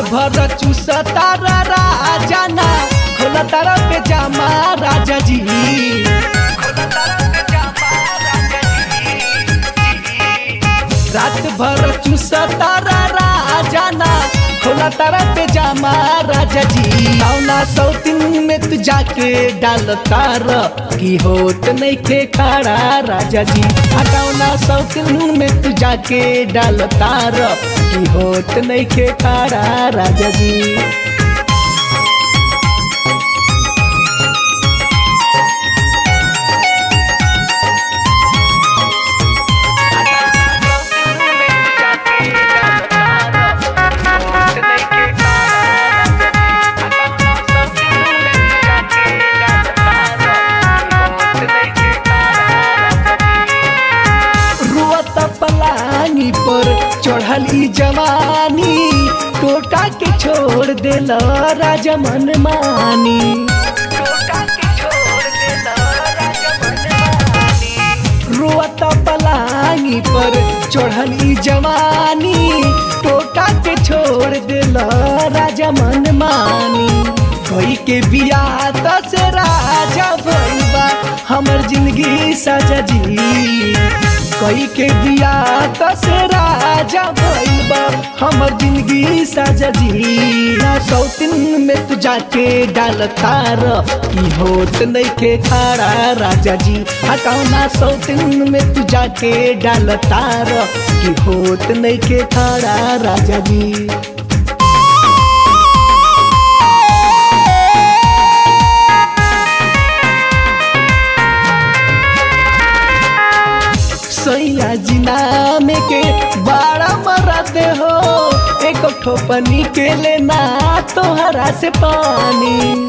भर चूसा तारा राजा ना खोला तारा पे जामा राजा जी रात भर चूसा तारा राजा ना खोला तारा पे जामा राजा जी कौना सौतिन में तू जाके डाल तार की होत नहीं खे खड़ा राजा जी हटावना सौतिन में तू जाके डाल तार की होत नहीं खे खड़ा राजा जी रुअत पलानी पर चढ़ली जवानी टोटा के छोड़ देल राजा मन मानी रुअत पलानी पर चढ़ली जवानी टोटा के छोड़ देल राजा मन मानी कोई के बिया दस राजा भइबा हमर जिंदगी साजा जी कोई के बिया दस राजा भइबा हमर जिंदगी साजा जी ना सौतिन में तू जाके डाल तार की होत नहीं के खाड़ा राजा जी हटाना सौतिन में तू जाके डाल तार की होत नहीं के खाड़ा राजा जी सैया जिना में के बड़ा मरद हो एक ठोपनी के लेना तोहरा से पानी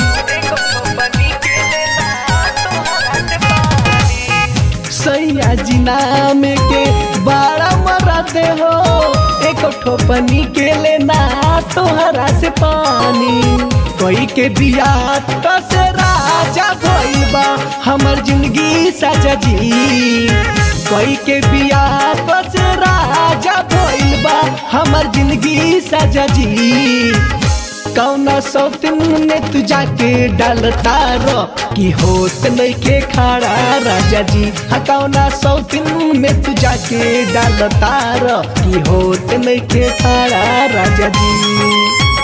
सैया जिना में के बड़ा मरद हो एक ठोपनी के लेना तोहरा से पानी कोई के बिया कसे राजा भइल बा हमर जिंदगी साजा जी कोई के बिया कस राजा भइल बा हमर जिंदगी साजा जी कौना सौतिन में तू जाके डाल तार की होत नहीं के खाड़ा राजा जी हाँ कौना सौतिन में तू जाके डाल तार की होत नहीं के खाड़ा राजा जी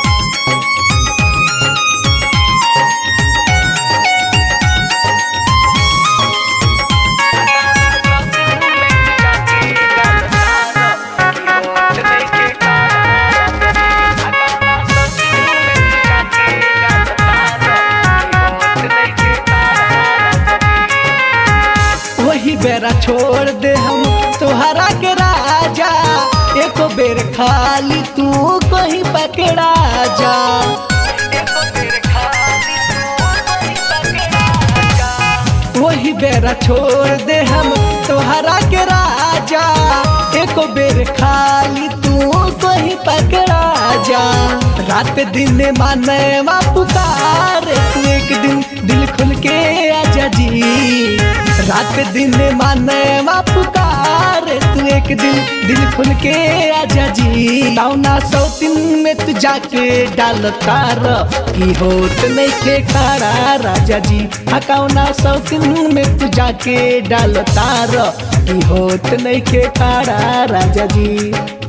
वही बेरा छोड़ दे हम तोहरा के राजा एक बेर खाली तू कहीं पकड़ा जा वही बेरा छोड़ दे हम तोहरा के राजा एक बेर खाली तू कहीं पकड़ा जा रात दिन माने वा पुकार तू एक दिन दिल खुल के आजा जी रात दिन माने वा पुकार तू एक दिन दिल खुल के आजा जी कौना सौतिन में तू जाके डाल तार की होत नहीं के खड़ा राजा जी हाँ कौना सौतिन में तू जाके डाल तार की होत नहीं के खड़ा राजा जी